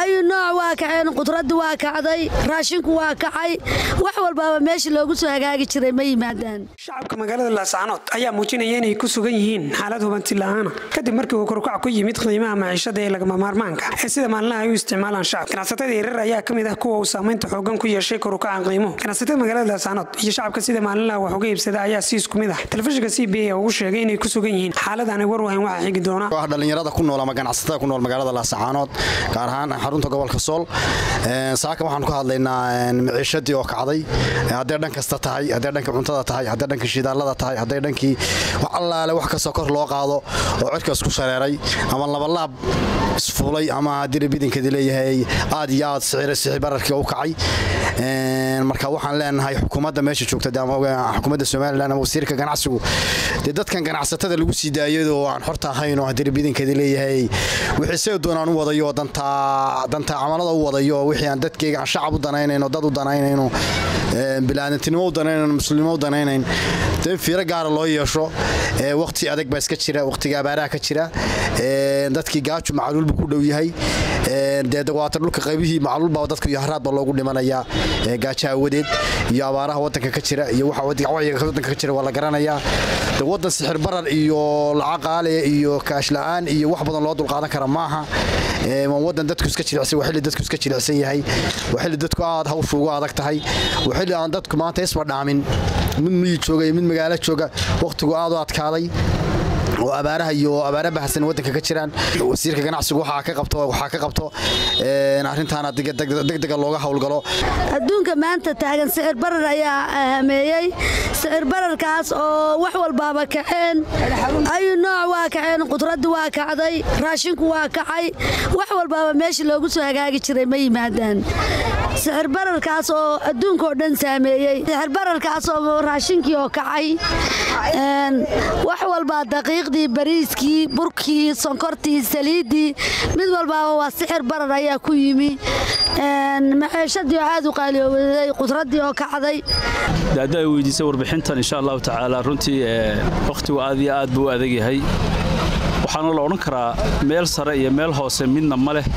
ayu nooc waa kaceen qudraddi waa kacday raashinku waa kacay wax walbaaba meesha loogu soo hagaagi jiray ma yimaadaan shacabka magaalada laascaanood ayaa muujinaya inay ku sugan yihiin xaalad hubanti la'aana kadib markii uu korukac ku yimid qiimaha maciishada ee lagama maarmaanka ee sida maalinlaha ay u isticmaalaan shacab ganacsatada yaryar ayaa ka mid ah kuwa uu saamaynta xoogan ku yeeshay korukaca qiimuhu ganacsatada magaalada laascaanood iyo shacabka sida maalinlaha wax uga iibsada ayaa si isku mid ah telefishinka c b a ugu sheegay inay ku sugan yihiin xaalad aanay war wahayn waxa xigi doona wax dhallinyarada ku nool ama ganacsatada ku nool magaalada laascaanood gaar ahaan xarunta gobolka sool saaka waxaan ku hadlaynaa maciishadii oo kacday hadday dhan kasta tahay hadday dhanka cuntada tahay hadday dhanka shidaalada tahay hadday dhankii wax allaale wax kastoo kor loo qaado oo cirka isku shareeray ama labalaab isfuulay ama haddii bidinkeedi leeyahay aad iyo aad sixi bararkii u kacay marka waxaan leenahay xukuumadda meesha joogta xukuumadda somalilan ama wasiirka ganacsigu dee dadkan ganacsatada lagu sii daayadoo aan xorta ahayn oo haddii bidinkeedi leeyahay wixii see doonaan u wadayo dantaa dantaa camalada u wadayo wixii aan dadkeyga aan shacab u danaynayno dad u danaynayno bilaadantinimo u danaynayn muslimnimo u danaynayn dee in fiiro gaara loo yeesho waqti adag baa iska jira waqtiga abaaraha ka jira dadkii gaaju macluulbu ku dhow yahay dee dawaata dhulka qaybihii macluulbaa dadka iyo haraad baa loogu dhimanayaa gaajo awadeed iyo abaaraha wadanka ka jira iyo waxa wacyiga wadanka ka jira waa la garanayaa de wadan sixir barar iyo lacag qaale iyo kaash la'aan iyo wax badan loo dulqaadan kara maaha waa wadan dadku iska jilicsan waa xilli dadku iska jilicsan yahay waa xilli dadku aad hawshu ugu adag tahay waa xilli aan dadku maanta isma dhaamin mid miyi jooga iyo mid magaalo jooga wakhtigu aad u adkaaday oo abaaraha iyo abaara bahasan wadanka ka jiraan wasiirka ganacsigu waxaa ka qabto waxaa ka qabto arrintaana degdega looga howlgalo adduunka maanta taagan sicir barar ayaa hameeyey sicir bararkaas oo wax walbaaba kaceen ayu nooc waa kaceen qudraddi waa kacday raashinku waa kacay wax walbaaba meesha loogu soo hagaagi jiray ma yimaadaan sicir bararkaas oo adduunkaoo dhan saameeyey sicir bararkaas oo raashinkii oo kacay wax walbaa daqiiqdii bariiskii burkii sonkortii saliiddii mid walbaaba waa sixir barar ayaa ku yimi maciishadii oo aad u qaaliyooday qudraddii oo kacday hadda ay weydiisay warbixintan insha allahu tacaala runtii wakhtigu aad iyo aad buu u adag yahay waxaana la odhan karaa meel sare iyo meel hoose midna ma leh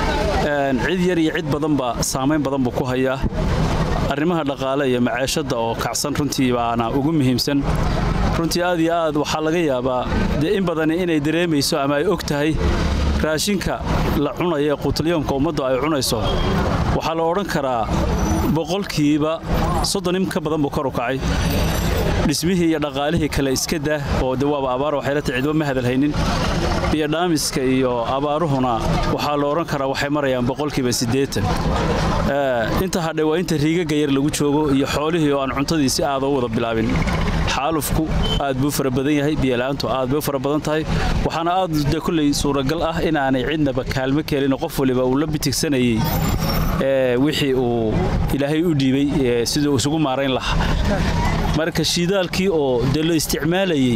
cid yar iyo cid badanba saamayn badan buu ku hayaa arrimaha dhaqaale iyo maciishadda oo kacsan runtii baana ugu muhiimsan runtii aad iyo aad waxaa laga yaabaa dee in badani inay dareemayso ama ay og tahay raashinka la cunaya ee quutalyoomka ummaddu ay cunayso waxaa la odhan karaa boqolkiiba soddon in ka badan buu kor u kacay dhismihii iyo dhaqaalihii kale iska dah oo de waaba abaar waxay la tahay cidba ma hadalhaynin iyo dhaamiska iyo abaaruhuna waxaa la odhan karaa waxay marayaan boqolkiiba siddeetan inta hadhay waa inta riigaga yar lagu joogo iyo xoolihii oo aan cuntadii si aada u wada bilaabin xaalufku aad buu fara badan yahay biyola'aantu aad bay u fara badan tahay waxaana aad de kulley suuragal ah inaanay cidnaba kaalmo kelin qof waliba uu la bitigsanayey wixii uu ilaahay u dhiibay siduu isugu maarayn lahaa marka shiidaalkii oo dee la isticmaalayey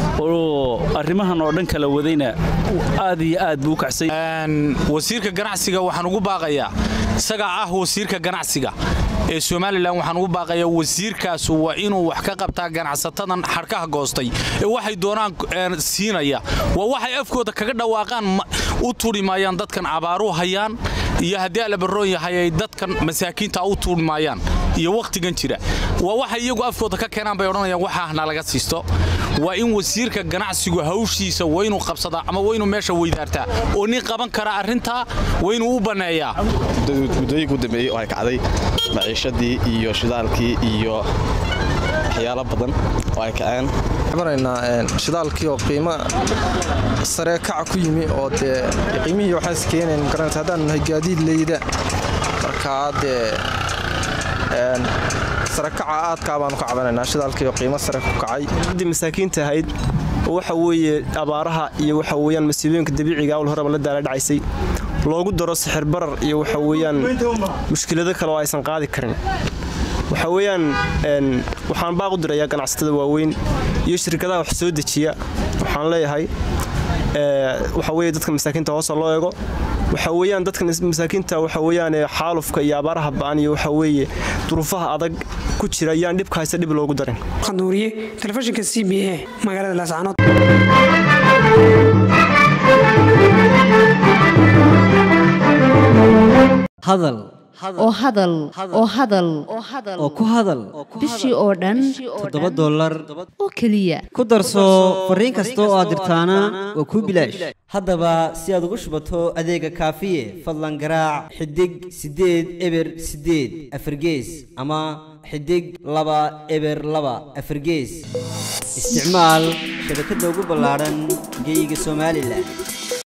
oo arrimahan oo dhan kala wadayna aad iyo aad buu u kacsay wasiirka ganacsiga waxaan ugu baaqayaa isagaa ah wasiirka ganacsiga ee somalilan waxaan ugu baaqayaa wasiirkaas waa inuu wax ka qabtaa ganacsatadan xadhkaha goostay ee waxay doonaan siinaya waa waxay afkooda kaga dhawaaqaan u turi maayaan dadkan abaaru hayaan iyo haddii alabaroon yahay ay dadkan masaakiinta u turi maayaan iyo wakhtigan jira waa waxay iyagu afkooda ka keenaan bay odhanayaan waxaahna laga siisto waa in wasiirka ganacsigu hawshiisa waa inuu qabsadaa ama waa inuu meesha weydaartaa oo nin qaban kara arrintaa waa inuu u banneeyaa muddooyinka u dambeeyey oo ay kacday maciishadii iyo shidaalkii iyo waxyaalo badan oo ay kaceen maraynaa shidaalkii oo qiimo saree kaca ku yimi oo dee qiimihii waxaas keenayn magaranaysa haddaan nahay gaadiid leyda markaa dee sarekaca aadkaa baanu ka cabanaynaa shidaalkii oo qiimo sare ku kacay ciddii masaakiinta ahayd oo waxa weeye abaaraha iyo waxa weeyaan masiibooyinka dabiiciga awl horeba la daala dhacaysay loogu daro sixir barar iyo waxa weeyaan mushkilado kale oo aysan qaadi karin waxa weeyaan waxaan baaq u dirayaa ganacsatada waaweyn iyo shirkadaha wax soo dejiya waxaan leeyahay waxa weye dadka masaakiinta hoosa loo eego waxa weeyaan dadka masaakiinta waxa weeyaan xaalufka iyo abaaraha ba'an iyo waxa weeye duruufaha adag ku jira ayaan dhibka haysta dhib loogu darin qanuuriye telefishinka c b a magaalada laascaanood Thank you. hadal oo hadal oo hadal oo ku hadal bishii oo dhan toddoba dollar oo keliya ku darso fariin kasta oo aad dirtaana waa kuu bilaash haddaba si aad ugu shubato adeega kaafiye fadlan garaac xidig siddeed eber siddeed afargees ama xidig laba eber laba afargees isticmaal shabakadda ugu ballaadhan geyga somalilan